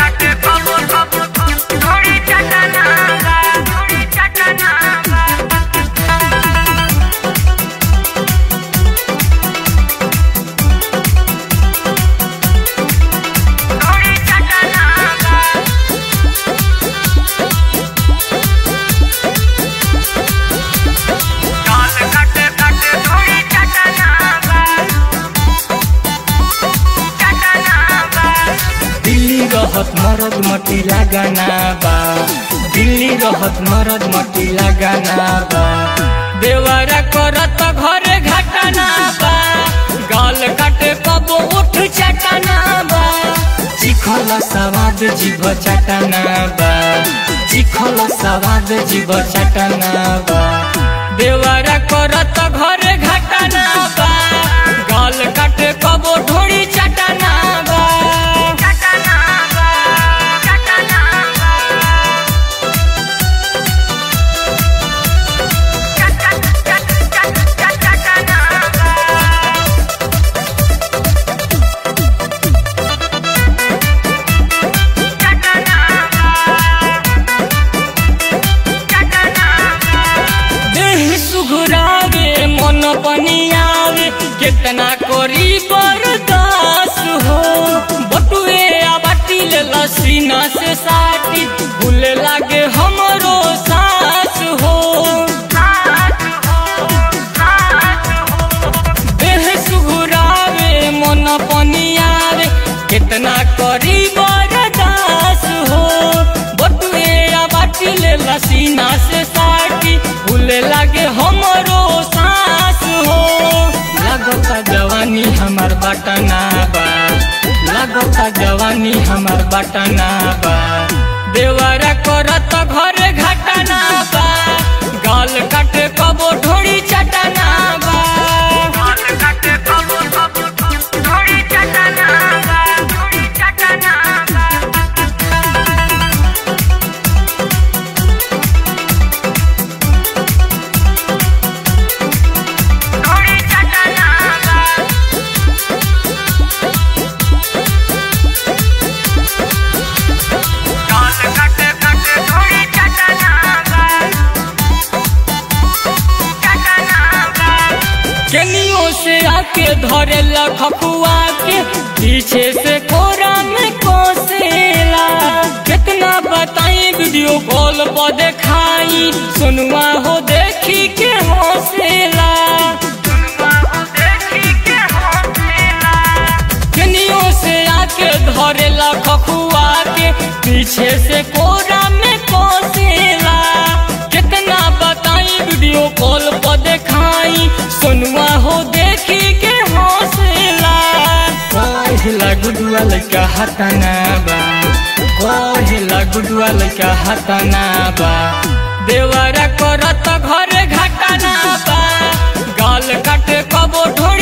काटे कबो कबो थोड़ी चटना बा थोड़ी चटना बा थोड़ी चटना बा काल काटे काटे थोड़ी चटना बा चटना बा दिल्ली रहत मरद मटी लगाना बा दिल्ली रहत मरद मटी लगाना बा देवरा करत घरे घटना बा गाल काटे कबो उठ चटना बा चिखल सवाद जीव चटना बा चिखल सवाद जीव चटना बा देवरा करत घरे घटना बा गाल काटे कबो ढोड़ी चटना बा चटना बा चटना बा चट चट चट चट चटना बा चटना बा चटना बा देह सुघुरावे मन पनि आवे केतना करी बरदास हो बटुए आ बाटिल लसीना से साटी भूले लागे हमरो सास हो देह सुघुरावे मन पनि आवे केतना करी बरदास हो बटुए आ बाटिल लसीना से साटी भूले लागे हमरो सास हो लागता जवानी हमार बटना बा लागता जवानी हमार बटना बा देवरा करत घरे घटना बा गाल काटे कबो ढोड़ी चटना बा काल काटे कबो कबो थोड़ी चटना बा थोड़ी चटना बा थोड़ी चटना बा काल काटे काटे थोड़ी चटना बा चटना बा केनियो से आके धरे लखुआ के पीछे से कोरा में कोसेला कितना बताई वीडियो कॉल पर देखाई सुनवा हो देखी के हौसला केनियो से आके धरे लखुआ के पीछे से कोरा में कोसेला कितना बताई वीडियो कॉल पर देखाई सुनवा हो देखी के हौसला कहिला गुडुआ लइका हताना बा कहिला गुडुआ लइका हताना बा देवरा करत घरे घटना बा गाल काटे कबो ढोड़ी